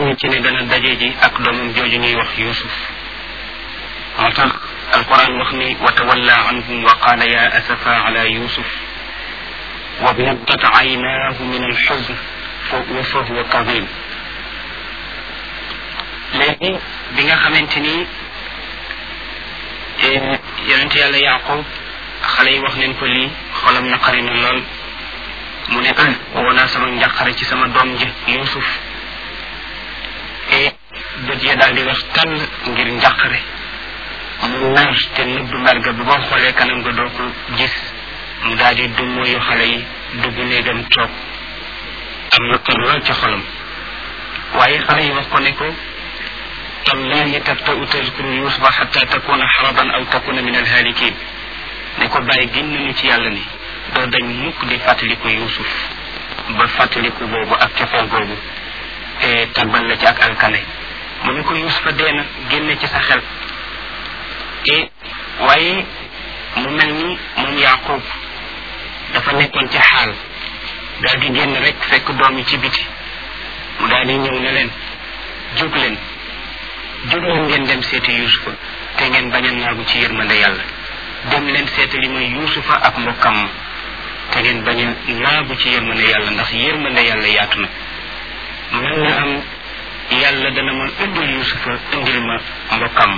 giñ ci ne dana daje ji ak doomam jooju ñuy wax yusuf moo tax alquran wax ni wa tawalla anhum wa qaala ya asafa ala yusuf wa biyaddat aynaahu min alxuzn wa fa huwa kadim léegi bi nga xamante ni yonent yàlla yaqub xale yi wax leen ko lii xolam naqari na lool mu ne ah woo naa sama njàqare ci sama doom ji yusuf e bët ya daal di wax tàll ngir njàqare mu mer te nëbb mer ga bu boo xoolee kanam ga doo ko gis mu daal di dummóoyu xale yi dugg néegam toog am na kër lool ci xolam waaye xale yi wax ko ne ko tallahi tabta'u tazkuru yusufa xatta takuna xaraban aw takuna min alhaalikin ne ko bàyyi gin nañu ci yàlla ni doo dañ mukk di fàttaliku yusuf ba fàttaliku boobu ak cofeel boobu te tàbbal la ci ak alkane mu ne ko yusufa dee na génne ci sa xel e waaye mu mel ni moom yaqub dafa nekkoon ci xaal daal di génn rek fekk doom yi ci biti mu daal di ñëw ne leen jóg leen jóg leen ngeen dem seeti yusufa te ngeen bañ a naagu ci yërmande yàlla dem leen seetali mooy yusufa ak mbokkam te ngeen bañ a naagu ci yërmande yàlla ndax yërmande yàlla yaatu na mën na am yàlla dana ma indil yusufa indil ma mbokkam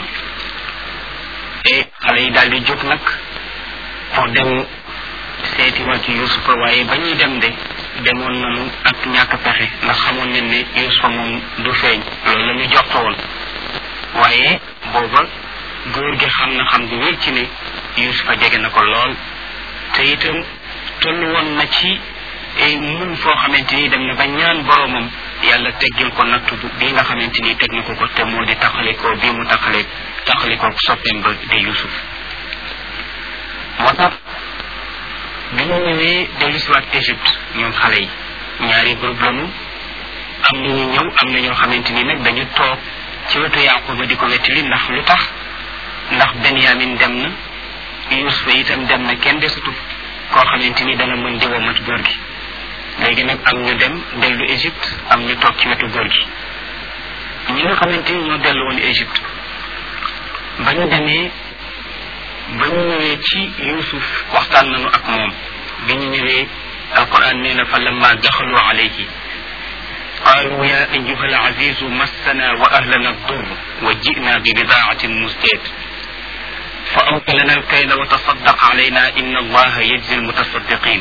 e xale yi daal di jóg nag pour dem seeti waat yusufa waaye ba ñuy dem de demoon nañu ak ñàkk pexe ndax xamoon nañ ne yusufa moom du feeñ loolu la ñu jox woon waaye booba góor gi xam na xam gu wér ci ne yusufa jege na ko lool te itam toll woon na ci mun foo xamante ni dem na ba ñaan boromam yàlla teggil ko nattu bi nga xamante ni teg na ko ko te moo di taxalikoo bii mu taxale taxalikoo soppeem ba di yusuf moo tax bi ñu ñëwee dellusiwaat Égypte ñoom xale yi ñaari groupe lañu am na ñu ñëw am na ñoo xamante ni nag dañu toog ci wetu Yaquba di ko wettali ndax lu tax ndax Benyamin dem na Yusufa itam dem na kenn desatu koo xamante ni dana mën di womat góor gi léegi nag am ñu dem dellu Égypte am ñu toog ci wetu góor gi ñi nga xamante ni ñoo dellu woon Égypte ba ñu demee ba ñu ñëwee ci Yusuf waxtaan nañu ak moom bi ñu ñëwee alquran nee na fa lamma daxalu alayhi قالوا يا أيها العزيز مسنا وأهلنا الضر وجئنا ببضاعة مزجاة فأوف لنا الكيل وتصدق علينا إن الله يجزي المتصدقين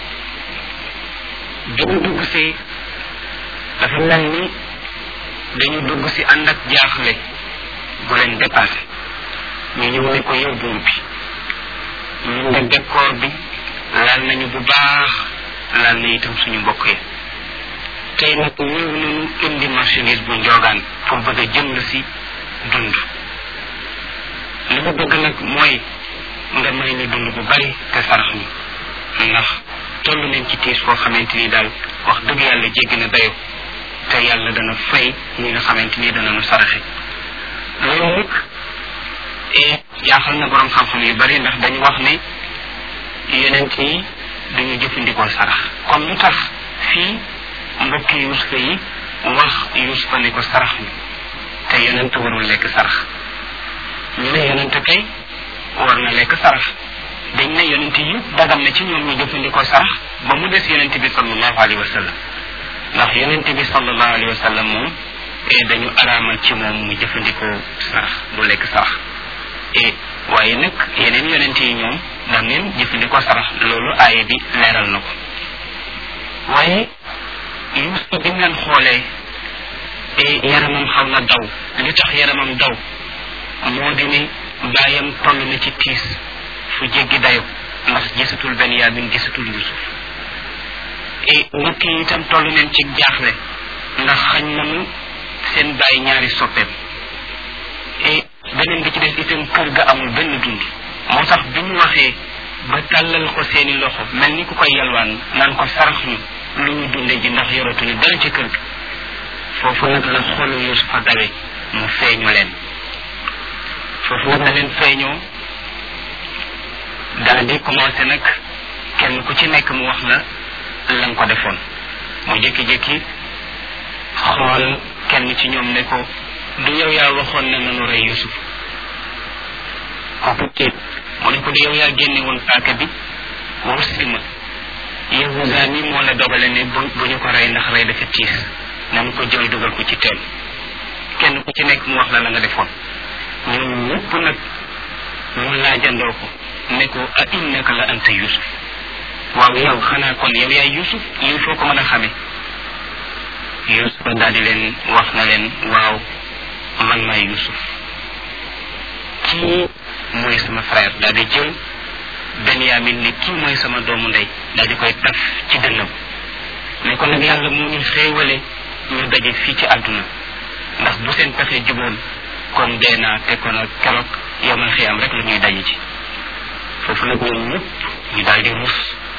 dañu dugg si dafa mel ni dañu dugg si ànd ak jaaxle gu leen dépassé ñu ñëw ne ko yow buur bi ñun de décor bi laal nañu bu baax laal na itam suñu mbokk yi tey nag ñëw nañu indi marchandise bu njoogaan pour bëgg a jënd si dund li ma bëgg nag mooy nga may ñu dund bu bari te sarax ñu ndax toll nañ ci tiis koo xamante ni daal wax dëgg yàlla jéggi na dayo te yàlla dana fay ñi nga xamante ni dana nu saraxe loolu nag jaaxal na borom xam-xam yu bari ndax dañu wax ne yonent yi duñu jëfandikoo sarax comme lu tax fii mbokki yusufa yi wax yusufa ne ko sarax ñu te yonent warul lekk sarax ñu ne yonent kay war na lekk sarax dañ ne yonent yi dagam na ci ñoom ñu jëfandikoo sarax ba mu des yonent bi sallallahu alayhi wa sallam ndax yonent bi sallallahu alayhi wa sallam moom dañu araamal ci moom mu jëfandikoo sarax du lekk sarax e waaye nag yeneen yonent yi ñoom da ngeen jëfandikoo sarax loolu aaye bi leeral na ko waaye Yuusufa bi ngeen xoolee yaramam xaw na daw li tax yaramam daw moo di ne baayam toll na ci tiis fu jéggi dayo ndax gisatul Benyamin gisatul Yusuf et mbokk yi itam toll nañ ci jaaxle ndax xañ nañu seen bàyyi ñaari soppeem et beneen bi ci des itam kër ga amul benn dund moo tax bi ñu waxee ba tàllal ko seeni loxo mel ni ku koy yalwaan naan ko sarax ñu lu ñu dunde ji ndax yoratuñu dara ci kër ga foofu nag la xolu Yusufa dawe mu feeñu leen foofu nag la leen feeñoo daal di commencé nag kenn ku ci nekk mu wax la la nga ko defoon mu jékki-jékki xool kenn ci ñoom ne ko du yow yaa waxoon ne nanu rey yusuf kooku tiit mu ne ko du yow yaa génne woon paaka bi wursi ma yahuda mi moo la dogale ne bu bu ñu ko rey ndax rey dafa tiis nanu ko jël dugal ko ci teen kenn ku ci nekk mu wax la la nga defoon ñoom ñëpp nag mu laajandoo ko ne ko a innaka la anta yusuf waaw yow xanaa kon yow yaay yusuf lii foo ko mën a xamee yusuf daal di leen wax na leen waaw man maay yusuf kii mooy sama frère daal di jël benyamin ne kii mooy sama doomu ndey daal di koy taf ci dënnam ne ko nag yàlla moo ñu xéewale ñu daje fii ci àdduna ndax bu seen pexe juboon kon dee naa te kon ak keroog yomal xiyam rek la ñuy daje ci foofu nag ñoom ñëpp ñu daal di rus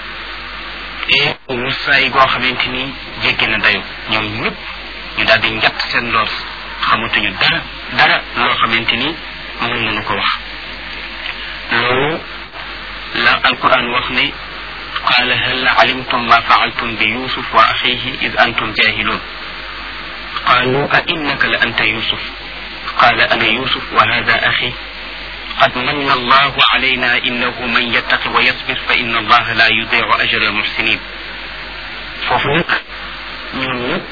et rusaay goo xamante ni jéggi na dayo ñoom ñëpp ñu daal di njatt seen loos xamatuñu dara dara loo xamante ni mën nañu ko wax loolu la alquran wax ne qaala hal alimtum ma faaltum bi yusuf wa axihi id antum jahilun قالوا أئنك لأنت يوسف قال أنا يوسف وهذا أخي قد من الله علينا إنه من يتق ويصبر فإن الله لا يضيع أجر المحسنين فوفنك ñun ñëpp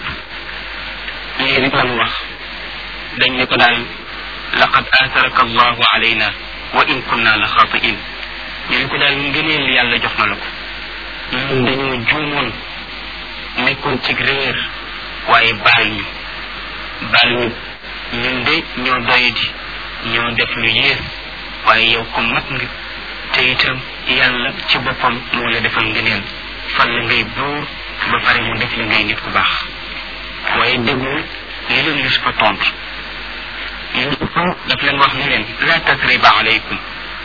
lii rek lan wax dañ ne ko daal laqad aatharaka allahu alayna wa in kunna la xaatiin ñu ne ko daal ngëneel yàlla jox na la ko ñun dañoo juumoon nekkoon ci réer waaye baal ñu baal ñu ñun de ñoo doyadi ñoo def lu yées waaye yow ko mat nga te itam yàlla ci boppam moo la defal ngëneel fan la ngay buur ba pare mu def la ngay nit ku baax waaye déglu li leen yusufa tontu yusufa daf leen wax ne leen la tasriba alaykum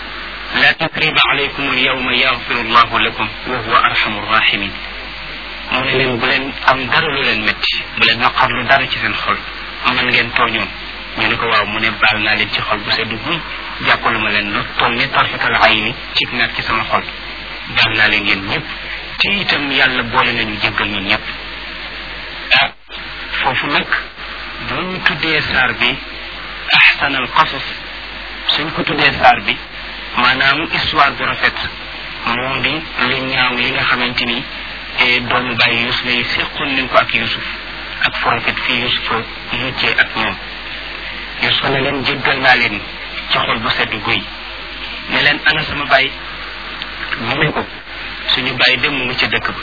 la tasriba alaykum alyawma yaghfiru allahu lakum wa huwa arhamu rahimin mu ne leen bu leen am dara lu leen métti bu leen naqarlu dara ci seen xol man ngeen tooñoon ñu ne ko waaw mu ne baal naa leen ci xol bu sedd guy jàppalu ma leen lu toll ne tarfatal ay ni ci naat ci sama xol baal naa leen yéen ñëpp te itam yàlla boole nañu jéggal ñun ñëpp ah foofu nag bu ñu tuddee saar bi ahsanal qasas suñ ko tuddee saar bi maanaam histoire bu rafet moo di lu ñaaw li nga xamante ni doomu bàyyi yusuf yi seqoon nañ ko ak yusuf ak forofet fii yusuf muccee ak ñoom yusuf ne leen jéggal naa leen ci xol bu sedd guy ne leen ana sama bàyyi mu ne ko suñu bàyyi dem mu ngi ca dëkk ba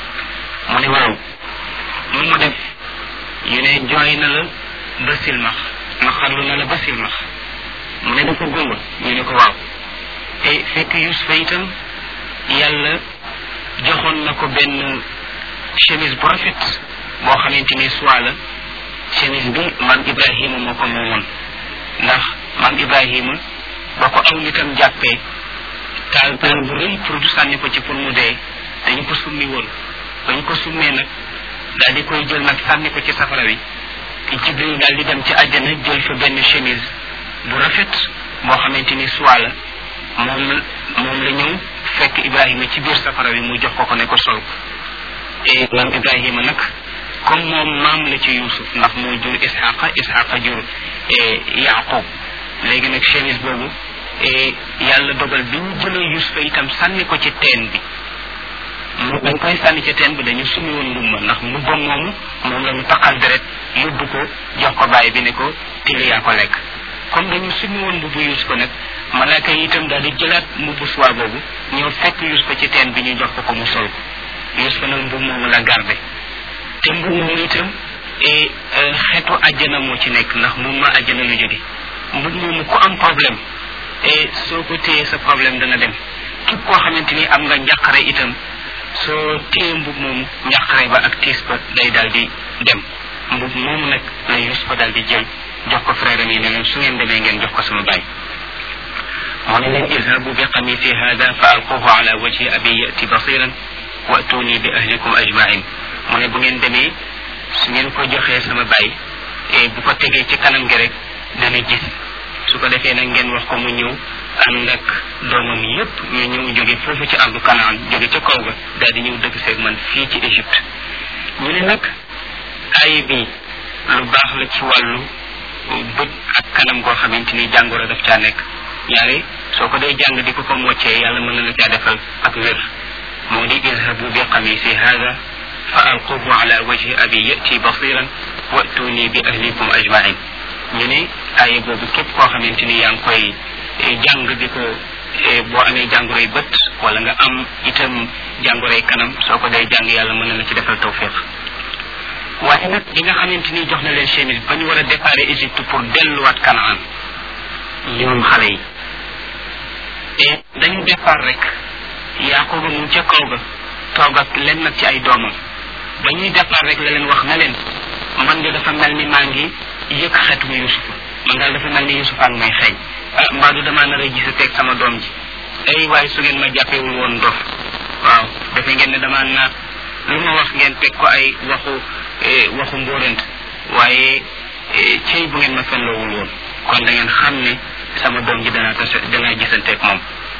mu ne waaw mu mu def ñu ne jooy na la ba silmax naqarlu na la ba silmax mu ne dafa gumba ñu ne ko waaw te fekk yusufa itam yàlla joxoon na ko benn chemise bu rafet boo xamante ni soit la chemise bi maam ibrahima moo ko moomoon ndax maam ibrahima ba ko aw nitam jàppee taal taal bu rëy pour du sànni ko ci pour mu dee dañu ko summi woon dañu ko summee nag daal di koy jël nag sànni ko ci safara wi jibril daal di dem ci àjjana jël fa benn chemise bu rafet boo xamante ni soit la moom moom la ñëw fekk ibrahima ci biir safara wi mu jox ko ko ne ko sol ko et maam ibrahima nag comme moom maam la ci yusuf ndax moo jur ishaqa ishaqa jur yaqub léegi nag chemise boobu yàlla dogal bi ñu jëlee yusufa itam sànni ko ci teen bi mu dañ koy sànni ci teen bi dañu sumi woon mbubba ndax mbubbam moomu moom la ñu taqal deret yóbbu ko jox ko bàyyi bi ne ko tili yaa ko lekk comme dañu sumi woon mbubbu yusufa nag malaaka yi itam daal di jëlaat mbubbu suwaa boobu ñëw fekk yusufa ci teen bi ñu jox ko ko mu sol ko yusufa nag mbub moomu la garde te mbub moomu itam xeetu àjjana moo ci nekk ndax mbub ma àjjana lu jóge mbub moomu ku am problème et soo ko téyee sa problème dana dem képp koo xamante ni am nga njàqare itam soo téye mbub moomu njàqare ba ak tiis ba day daal di dem mbub moomu nag la yusufa daal di jël jox ko frère yi ne leen su ngeen demee ngeen jox ko sama baay mu ne leen idhabu bi qamisi hada fa alquhu ala wajhi abi yati basiran wa atuni bi ahlikum ajmain mu ne bu ngeen demee su ngeen ko joxee sama baay et bu ko tegee ci kanam gi rek dana gis su ko defee nag ngeen wax ko mu ñëw ànd ak doomam yépp ñu ñëw jóge foofu ci ardu kanaan jóge ca kaw ga daal di ñëw dëgg seeg man fii ci Égypte ñu ne nag aaya bi lu baax la ci wàllu bët ak kanam goo xamante ni jàngoro daf caa nekk ñaari soo ko dee jàng di ko ko moccee yàlla mën na la caa defal ak wér moo di idhabu bi qamisi hada fa alquhu ala wajhi abi yati basiran wa'tuni bi ahlikum ajmain ñu ne aye boobu képp koo xamante ni yaa ngi koy jàng di ko boo amee jàngoroy bët wala nga am itam jàngoroy kanam soo ko dee jàng yàlla mën na la ci defal tawfiq waaye nag bi nga xamante ni jox na leen chemise ba ñu war a départ Égypte pour delluwaat Canaan ñoom xale yi et dañu départ rek Yaaquba mu ca kaw ga toog ak leen nag ci ay doomam ba ñuy départ rek la leen wax na leen man de dafa mel ni maa ngi yëg xetu Yusufa man daal dafa mel ni Yusufa ak may xeeñ ah mbaa du damaa nar a gise teg sama doom ji ay waaye su ngeen ma jàppewul woon dof waaw dafa ngeen ne damaa naat lu ma wax ngeen teg ko ay waxu waxu mbóorant waaye cey bu ngeen ma fenloowul woon kon da ngeen xam ne sama doom ji danaa tase danaa gisanteeg moom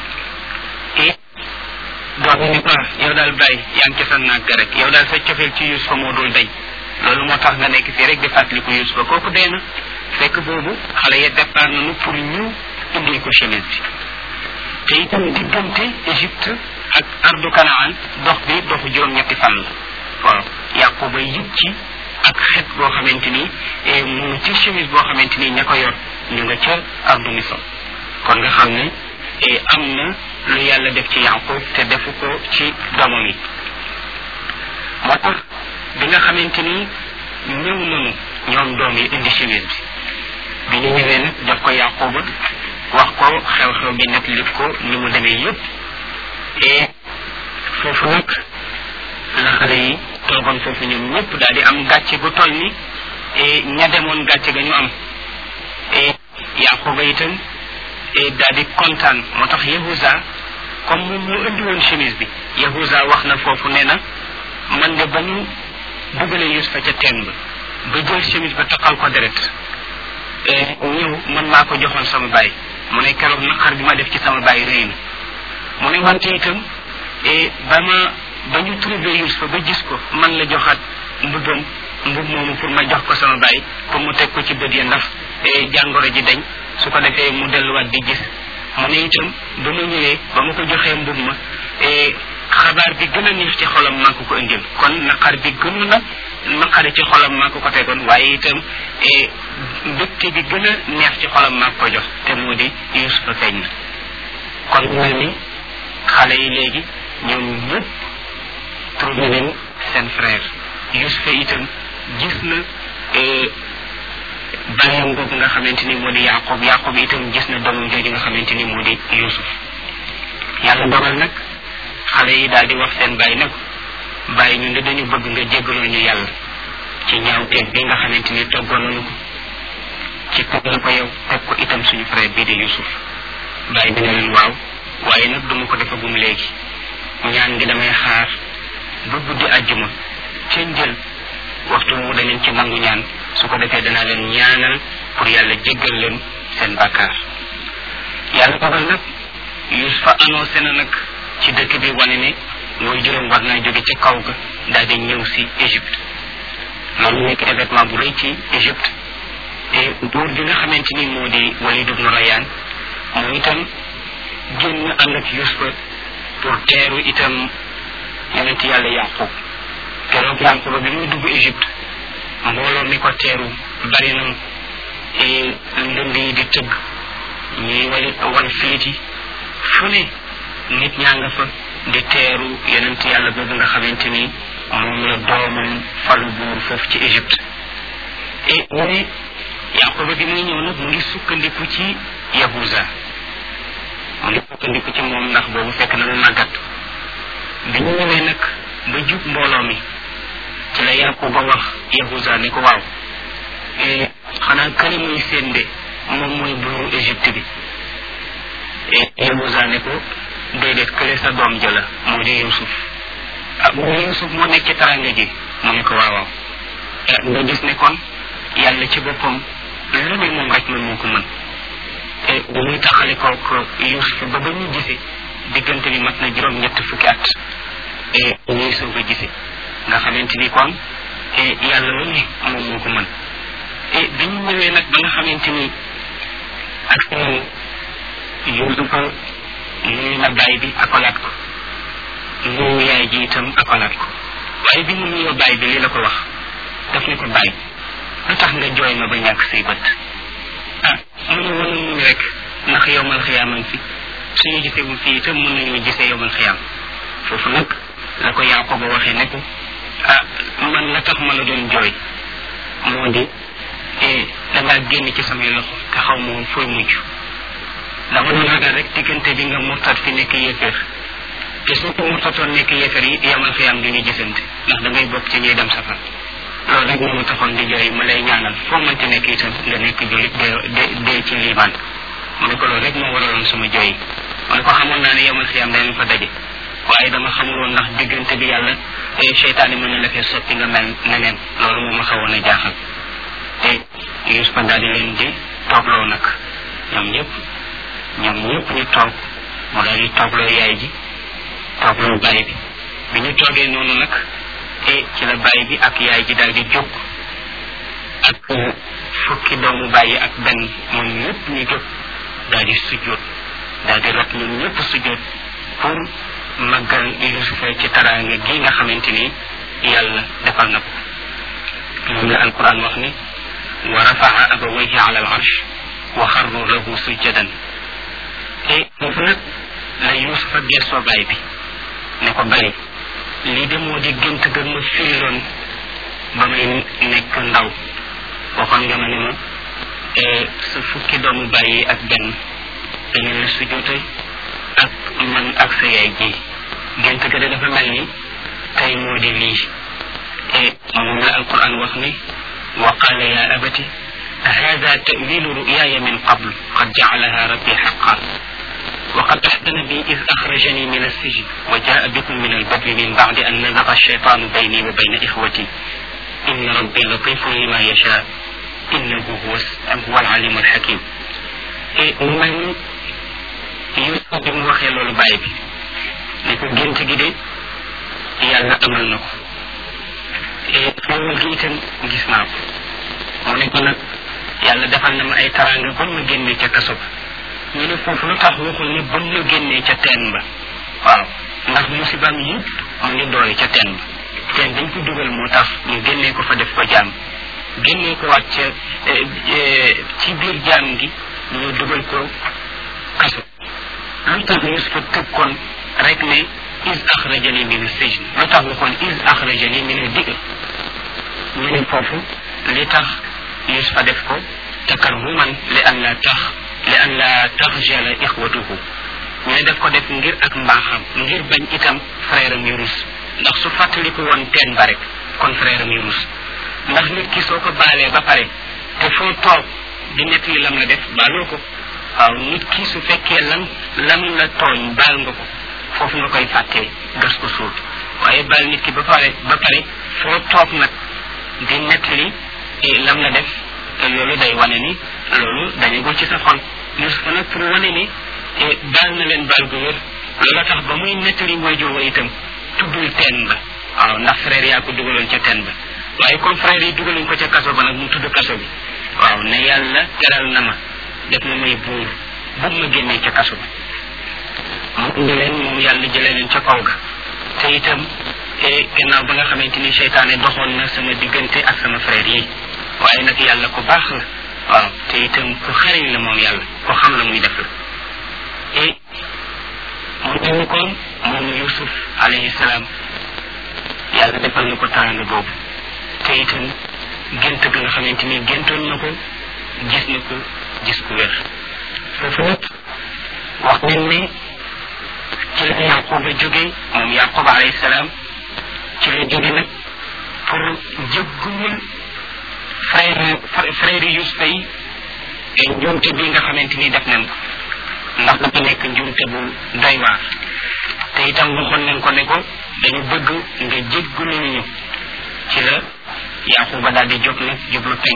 et doom bi ni ko yow daal bàyyi yaa ngi ca sa naag ga rek yow daal sa cofeel ci Yusufa moo dul dañ loolu moo tax nga nekk fii rek di fàttaliku Yusufa kooku dee na fekk boobu xale ya départ nañu pour ñu indil ko chemise bi te itam diggante Égypte ak ardu Kanaan dox bi doxu juróom-ñetti fan la waaw Yaquba yëg ci ak xet boo xamante ni mu ci chemise boo xamante ni ña ko yor ñu nga ca ardu Misr kon nga xam ne am na lu yàlla def ci Yaqub te defu ko ci doomam yi moo tax bi nga xamante ni ñëw nañu ñoom doom yi indi chemise bi bi ñu ñëwee nag def ko Yaquba wax ko xew-xew bi nag lit ko ni mu demee yëpp et foofu nag la xale yi toogoon foofu ñoom ñëpp daal di am gàcce gu toll ni et ña demoon gàcce ga ñu am et Yaquba itam et daal di kontaan moo tax Yahuza comme moom moo indi woon chemise bi Yahuza wax na foofu nee na man de ba ñu dugalee Yusufa ca teen ba ba jël chemise ba taqal ko deret ñëw man maa ko joxoon sama baay mu ne keroog naqar bi ma def ci sama baay rëy na mu ne wante itam ba ma ba ñu trouvé Yusufa ba gis ko man la joxaat mbubbam mbub moomu pour ma jox ko sama baay pour mu teg ko ci bët ya ndax jàngoro ji dañ su ko defee mu delluwaat di gis mu ne itam ba ma ñëwee ba ma ko joxee mbub ma xabaar bi gën a neex ci xolam maa ko ko indil kon naqar bi gënu na naqari ci xolam maa ko ko tegoon waaye itam mbégte bi gën a neex ci xolam maa ko jox te moo di Yusufa feeñ na kon mel ni xale yi léegi ñoom ñëpp trouvé nañ seen frère Yusufa itam gis na bàyyam boobu nga xamante ni moo di Yaqub Yaqub itam gis na doomam jooju nga xamante ni moo di Yusuf yàlla dogal nag xale yi daal di wax seen bàyyi nag bàyyi ñun de dañu bëgg nga jéggaloo ñu yàlla ci ñaawteeg bi nga xamante ni toggoon nañu ko ci teg la ko yow teg ko itam suñu frère bii di Yusuf bàyyi bi ne leen waaw waaye nag duma ko defagum léegi ñaan gi damay xaar ba guddi àjjuma ca njël waxtu mu danañ ci nangu ñaan su ko defee danaa leen ñaanal pour yàlla jéggal leen seen bàkkaar yàlla dogal nag Yusufa annoncé na nag ci dëkk bi wane ne mooy juróom war naa jóge ca kaw ga daal di ñëw si Égypte loolu nekk événement bu rëy ci Égypte te buur bi nga xamante ni moo di Walid ibn Rayyan moom itam génn ànd ak Yusufa pour teeru itam yonent yàlla Yaqub keroog Yaquba bi muy dugg Égypte mbooloo mi ko teeru bari na ndënd yi di tëgg ñuy wali wan filit yi fu ne nit ñaa nga fa di teeru yonent yàlla boobu nga xamante ni moom la doomam falu buur foofu ci Égypte et mu ne Yaquba bi muy ñëw nag mu ngi sukkandiku ci Yahuza mu ngi sukkandiku ci moom ndax boobu fekk na mu màggat bi ñu ñëwee nag ba jub mbooloo mi ci la Yaquba wax Yahuza ne ko waaw xanaa kële muy seen de moom mooy buuru Égypte bi Yahuza ne ko déedéet kële sa doom jëla moo di Yusuf ah mu Yusuf moo nekk ci taranga ji mu ne ko waaw waaw nga gis ne kon yàlla ci boppam lu ne moom rek man moo ko mën te bu muy taxale ko Yusuf ba ba ñu gisee diggante bi mat na juróom ñett fukki at et ñuy soog a gisee nga xamante ni kon yàlla lu ne moom moo ko mën ñëwee nag ba nga xamante ni ak seen Yuusufa nuyu na baay bi akolaat ko nuyu yaay ji itam akolaat ko waaye bi mu nuyoo baay bi li la ko wax daf ne ko baay lu tax nga jooy ma ba ñàkk say bët ah mu ne woon muñ rek ndax yowmal xiyaaman fi suñu gisee bu fii itam mën nañoo gisee yowmal xiyaam foofu nag la ko Yaaquba waxee ne ko ah man la tax ma la doon jooy moo di da ngaa génn ci samay loxo te xaw ma woon fooy mujj dama doon ragal rek diggante bi nga murtat fi nekk yéeféer te soo ko murtatoon nekk yéeféer yi yamal xiyaam du ñu gisante ndax da ngay bokk ci ñuy dem safar loolu rek moo ma taxoon di jooy ma lay ñaanal foo mënti nekk itam nga nekk jullit dee dee ci liimaan mu ne ko loolu rek moo waraloon sama jooy yi mu ne ko xamoon naa ne yamal xiyaam danañ fa daje waaye dama xamul woon ndax diggante bi yàlla seytaane mën na la fee sotti nga mel neneen loolu moo ma xawoon a jaaxal te Yuusufa daal di leen di toogloo nag ñoom ñëpp ñoom ñëpp ñu toog mu daal di toogloo yaay ji toogloo baay bi bi ñu toogee noonu nag e ci la baay bi ak yaay ji daal di jóg ak fukki doomu bàyyi ak benn ñoom ñëpp ñu jóg daal di sujjóot daal di rot ñoom ñëpp sujjóot pour màggal Yuusufa ci taraanga gi nga xamante ni yàlla defal na ko moom la alquran wax ni wa rafaa abawayhi ala al arsh wa xarru lahu sujjadan te foofu nag la Yuusufa gestoo baay bi ne ko bàyyi lii de moo di gént ga ma firiloon ba may nekk ndaw waxoon nga ma ne ma sa fukki doomu bàyyi ak benn dañu la sujjoote ak man ak sa yaay ji gént ga de dafa mel ni tey moo di lii te moom la alquran wax ni wa qala ya abati هذا تأويل رؤياي من قبل قد جعلها ربي حقا وقد أحسن بي إذ أخرجني من السجن وجاء بكم من البر من بعد أن نزغ الشيطان بيني وبين إخوتي إن ربي لطيف لما يشاء إنه هو هو العليم الحكيم من يوسف بن وخي لولو باي بي نيكو جنت جي دي يالا أمل نكو xewal gi itam gis naa ko mu ne ko nag yàlla defal na ma ay taranga ba ma génnee ca kaso ba ñu ne foofu lu tax waxul ne ba ma génnee ca teen ba waaw ndax musibaam yëpp mu ngi doole ca teen ba teen dañ ko dugal moo tax ñu génnee ko fa def ko jaam génnee ko waat ca ci biir jaam gi ñu dugal ko kaso lu tax Yusufa tëb kon rek ne is axrajani min sijn lu tax waxoon is axrajani min digg ñu ne foofu li tax Yusufa def ko takarruman li an la tax li an la taxjala ixwatuhu ñu ne def ko def ngir ak mbaaxam ngir bañ itam frère am yu rus ndax su fàttaliku woon teen ba rek kon frère am yu rus ndax nit ki soo ko baalee ba pare te foo toog di nett li lam la def baaloo ko waaw nit ki su fekkee lan lam la tooñ baal nga ko foofu nga koy fàttee gas ko suul waaye baal nit ki ba pare ba pare foo toog nag di nett li lam la def loolu day wane ni loolu dañagul ci sa xol Yusufa nag pour wane ni baal na leen baal gu wér loola tax ba muy nettali waajur wa itam tuddul teen ba waaw ndax frère yaa ko dugaloon ca teen ba waaye comme frère yi dugaluñ ko ca kaso ba nag mu tudd kaso bi waaw ne yàlla teral na ma def na may buur bu ma génnee ca kaso ba mu indi leen moom yàlla jëlee leen ca kaw ga te itam gannaaw ba nga xamante ni seytaane doxoon na sama diggante ak sama frère yi waaye nag yàlla ku baax la waaw te itam ku xariñ la moom yàlla ku xam la muy def la et mu mel kon moom yusuf alayhi salaam yàlla defal na ko tànn boobu te itam gént ga nga xamante ni géntoon na ko gis na ko gis ku wér foofu nag wax nañ ne ci la yaquba jóge moom yaquba alayhi salaam ci la jóge nag pour jëggul frère frère yusufa yi njuumte bi nga xamante ni def nañ ko ndax dafa nekk njuumte bu doy waar te itam waxoon nañ ko ne ko dañu bëgg nga jéggalu ñu ci la yaquba daal di jóg nag jublu peñ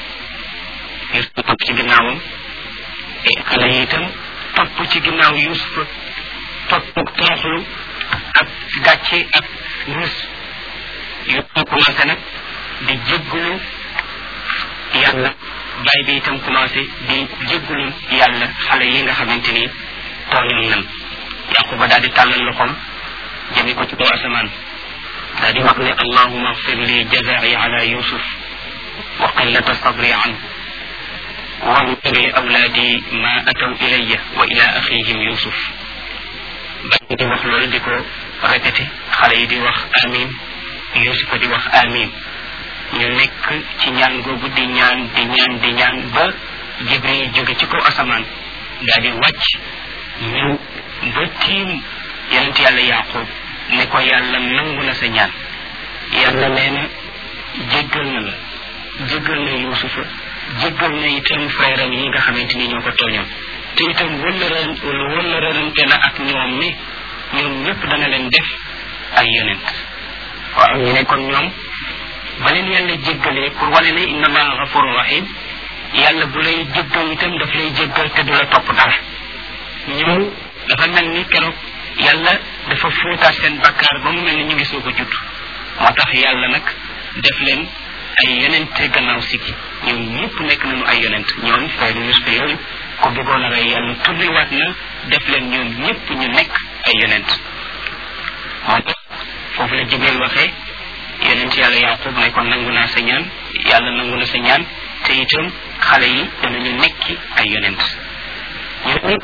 yusufa topp ci ginnaawam e xale yi itam topp ci ginnaaw yusufa topp tooxlu ak gàcce ak rus yusufa commencé nag di jéggalu yàlla baay bi itam commencé di jéggulu yàlla xale yi nga xamante ni tooñoon nan yaquba daal di tàllal loxoom jëme ko ci kaw asamaan daal di wax ne allahuma agfir li jazai ala yusuf wa qillata sabri an واغفر لأولادي ما أتوا إلي وإلى أخيهم يوسف bañ di wax loolu di ko répété xale yi di wax amin Yusuf di wax amin ñu nekk ci ñaan googu di ñaan di ñaan di ñaan ba Jibril jóge ci kaw asamaan daal di wàcc ñëw ba tiim yonent yàlla Yaqub ne ko yàlla nangu na sa ñaan yàlla nee na jéggal na la jéggal na Yusufa jéggal na itam frère am yi nga xamante ni ñoo ko tooñoon te itam wëllëran wëllërante na ak ñoom ni ñoom ñëpp dana leen def ay yonent waaw ñu ne kon ñoom ba leen yàlla jéggalee pour wane ne inna allaha gafurun rahim yàlla bu lay jéggal itam daf lay jéggal te du la topp dara ñoom dafa mel ni keroog yàlla dafa fóotaat seen bakkaar ba mu mel ni ñu ngi soog a judd moo tax yàlla nag def leen ay yonent gannaaw sikki ñoom ñëpp nekk nañu ay yonent ñoom frère Yusufa yooyu ko bëggoon a rey yàlla tulliwaat na def leen ñoom ñëpp ñu nekk ay yonent moo tax foofu la Jibril waxee yonent yàlla Yaqub ne ko nangu naa sa ñaan yàlla nangu na sa ñaan te itam xale yi danañu nekki ay yonent ñu nag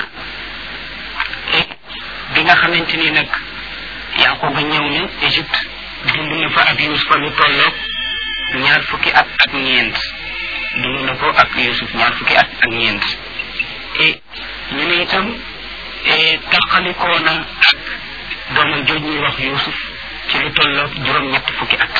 bi nga xamante ni nag Yaqub ñëw na Égypte dund na fa ak Yusufa lu tolloog ñaar fukki at ak ñeent dund na ko ak Yusuf ñaar fukki at ak ñeent et ñu ne itam taqalikoo na ak doomam jooj ñuy wax Yusuf ci lu tolloog juróom-ñett fukki at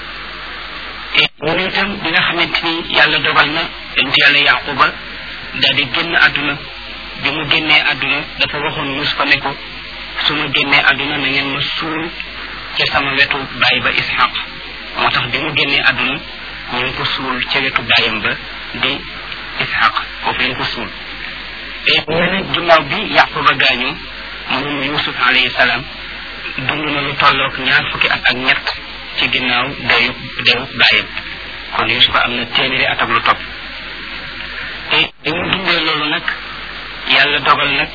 et ñu ne itam bi nga xamante ni yàlla dogal na dañ ci yàlla Yaquba daal di génn àdduna bi mu génnee àdduna dafa waxoon Yusufa ne ko su ma génnee àdduna na ngeen ma suul ca sama wetu baay ba Ishaq moo tax bi mu génnee àdduna ñu ngi ko suul ca wetu baayam ba di Ishaq foofu lañ ko suul et ñu ne ginnaaw bi Yaquba gaañu moom Yusuf alayhi salaam dund na lu tolloog ñaar fukki at ak ñett ci ginnaaw deyu deyu baayam kon Yusuf am na téeméeri at ak lu topp et bi mu dundee loolu nag yàlla dogal nag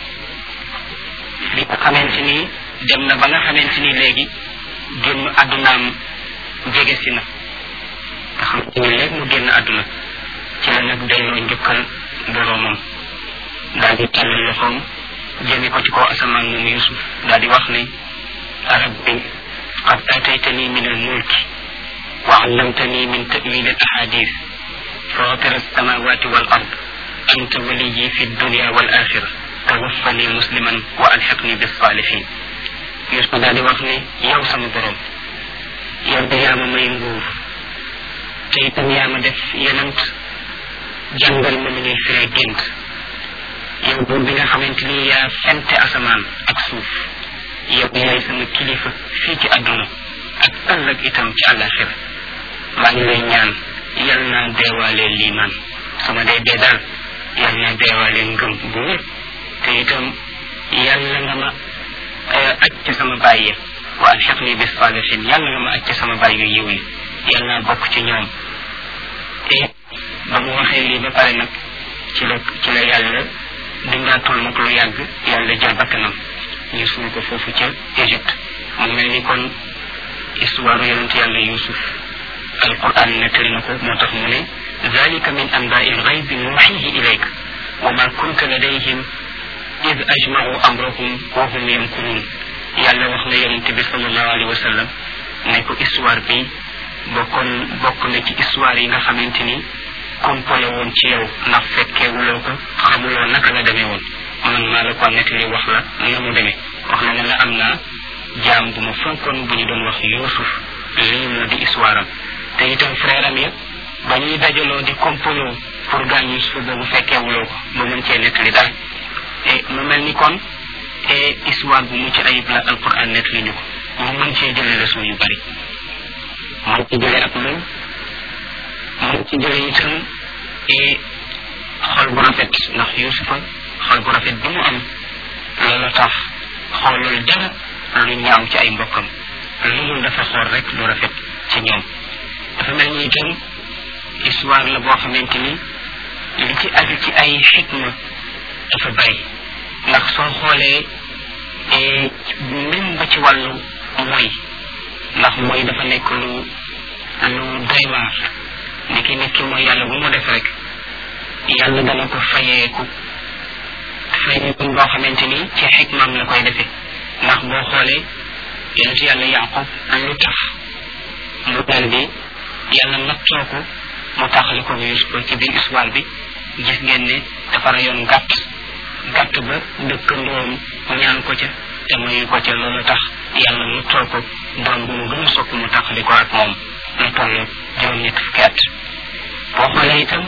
bi nga xamante ni dem na ba nga xamante ni léegi génn àddunaam jege si na nga xamante ni léegi mu génn àdduna ci la nag delloo njukkal boroomam daal di tàll loxoom jëme ko ci kaw asamaan moom Yusuf daal di wax ne rabbi qad ataytani min almulki wa allamtani min ta'wil alahadith fatir alsamawati wal ard anta waliyi fi dunya wal akhirah tawaffani musliman wa alhiqni bisalihin Yusuf daal di wax ne yow sama borom yow de yaa ma may nguur te itam yaa ma def yenant jàngal ma nu ñuy firee gént yow buur bi nga xamante ni yaa fente asamaan ak suuf yow yaay sama kilifa fii ci àdduna ak ëllëg itam ci àllaaxira maa ngi lay ñaan yal naa deewaalee liimaan sama dee dee daal yal naa deewaalee ngëm bu wér te itam yàlla nga ma aj ci sama bàyyi wa alxiqni bis salihin yàlla nga ma aj ci sama bàyyi yu yiw yi yal naa bokk ci ñoom te ba mu waxee lii ba pare nag ci la ci la yàlla dundaatul nag lu yàgg yàlla jël bakkanam ñu suul ko foofu ca Égypte mu mel ni kon histoire yonent yàlla Yusuf alquran nettali na ko moo tax mu ne ذلك من أنباء الغيب نوحيه إليك وما كنت لديهم إذ أجمعوا أمرهم وهم يمكرون yàlla wax na yonent bi sallallahu alayhi wa sallam ne ko histoire bi bokkoon bokk na ci histoire yi nga xamante ni kompole woon ci yow ndax fekkeewuloo ko xamuloo naka la demee woon man maa la ko nettali wax la na mu demee wax na ne la am naa jaam bu ma fonkoon bu ñu doon wax Yuusuf lii moo di histoire am te itam frère am ya ba ñuy dajaloo di kompoloo pour gaañ Yuusuf boobu fekkeewuloo ko ba mën cee nettali dara et mu mel ni kon et histoire bu mucc ayib la alquran nettali ñu ko ñu mën cee jële leçon yu bari mën ci jële ak loolu mën ci jële itam et xol bu rafet ndax Yuusufa xol bu rafet bi mu am loolu tax xoolul dara lu ñaaw ci ay mbokkam lu dul dafa xool rek lu rafet ci ñoom dafa mel ni itam histoire la boo xamante ni li ci aju ci ay xikma dafa bari ndax soo xoolee même ba ci wàllu mooy ndax mooy dafa nekk lu lu doy waar ni ki nit ki mooy yàlla bu mu def rek yàlla dana ko fayeeku fayeeku boo xamante ni ci xikmaam la koy defee ndax boo xoolee yonent yàlla yaqub lu tax mu daal bi yàlla nattoo ko mu taxali ko Yuusuf ci biir histoire bi gis ngeen ne dafa rayoon gàtt gàtt ba dëkkandoom ñaan ko ca te mayu ko ca loolu tax yàlla nattoo ko doom bu mu gën a sopp mu taxali ko ak moom lu toll juróom-ñett fukki at boo xoolee itam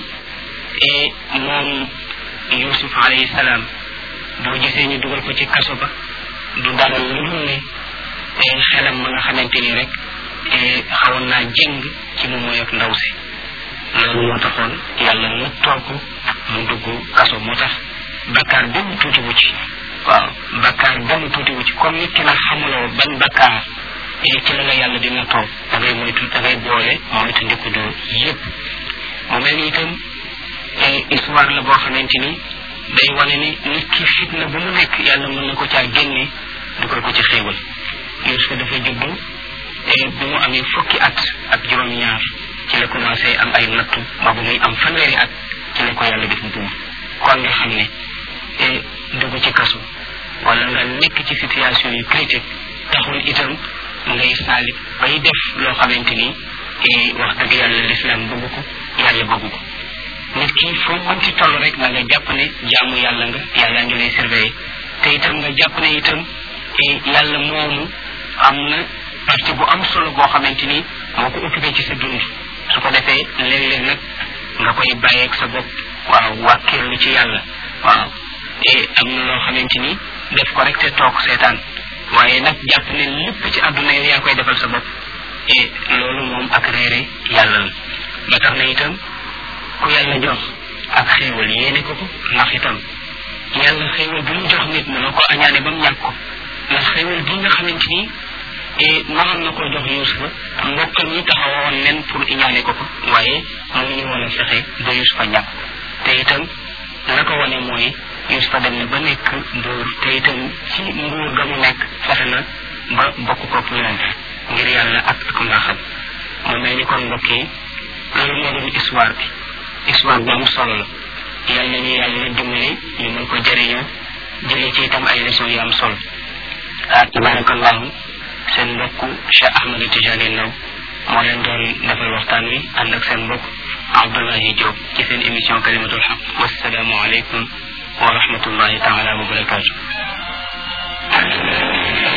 moom Yuusuf alayhi salaam boo gisee ñu dugal ko ci kaso ba du dara lu dul ne xelam ma nga xamante ni rek xawoon naa jëng ci mu mooy ak ndaw si loolu moo taxoon yàlla nattoo ko mu dugg kaso moo tax bakkaar benn tuuti wu ci waaw bakkaar benn tuuti wu ci comme nit ki nag xamuloo ban bakkaar ci la la yàlla di nattoo da ngay moytu da ngay boole moytu ndikku du yëpp mu mel ni itam histoire la boo xamante ni day wane ni nit ki fitna bu mu nekk yàlla mën na ko caa génne dugal ko ci xéewal Yuusuf dafa juddu bi mu amee fukki at ak juróom-ñaar ci la commencé am ay nattu ba bu muy am fanweeri at ci la ko yàlla def buum kon nga xam ne dugg ci kaso wala nga nekk ci situation yu critique taxul itam ngay saalit bay def loo xamante ni wax dëgg yàlla lislaam bëgg ko yàlla bëgg ko nit ki foo mën ci toll rek na nga jàpp ne jaamu yàlla nga yàlla ngi lay surveiller te itam nga jàpp ne itam yàlla moomu am na partie bu am solo boo xamante ni moo ko occupé ci sa dund su ko defee léeg-léeg nag nga koy bàyyeeg sa bopp waaw wàkkeerlu ci yàlla waaw te am na loo xamante ni def ko rek te toog seetaan waaye nag jàpp ne lépp ci àdduna yow yaa koy defal sa bopp et loolu moom ak réere yàlla la ba tax na itam ku yàlla jox ak xéewal yéene ko ko ndax itam yàlla xéewal bi mu jox nit mënoo ko añaane ba mu ñàkk ko ndax xéewal bi nga xamante ni mënoon na koo jox Yuusufa mbokkam ñi taxawoon nen pour iñaane ko ko waaye mënuñu woon a fexe ba Yuusufa ñàkk te itam la ko wane mooy Yuusufa dem na ba nekk buur te itam ci nguur ga mu nekk fexe na ba bokk kook ñoom ngir yàlla ak ak mbaaxam mu mel ni kon mbokk yi loolu moo doon histoire bi histoire bu am solo la yàlla ñu yàlla dimbali ñu mën ko jëriñoo jëlee ci itam ay leçons yu am solo ah tabarakallahu seen mbokk Cheikh Ahmed Tidiane Ndaw moo leen doon defal waxtaan wi ànd ak seen mbokk Abdoulahi Diop ci seen émission kalimatul xaq wasalaamu aleykum wa rahmatullahi taala wa barakatu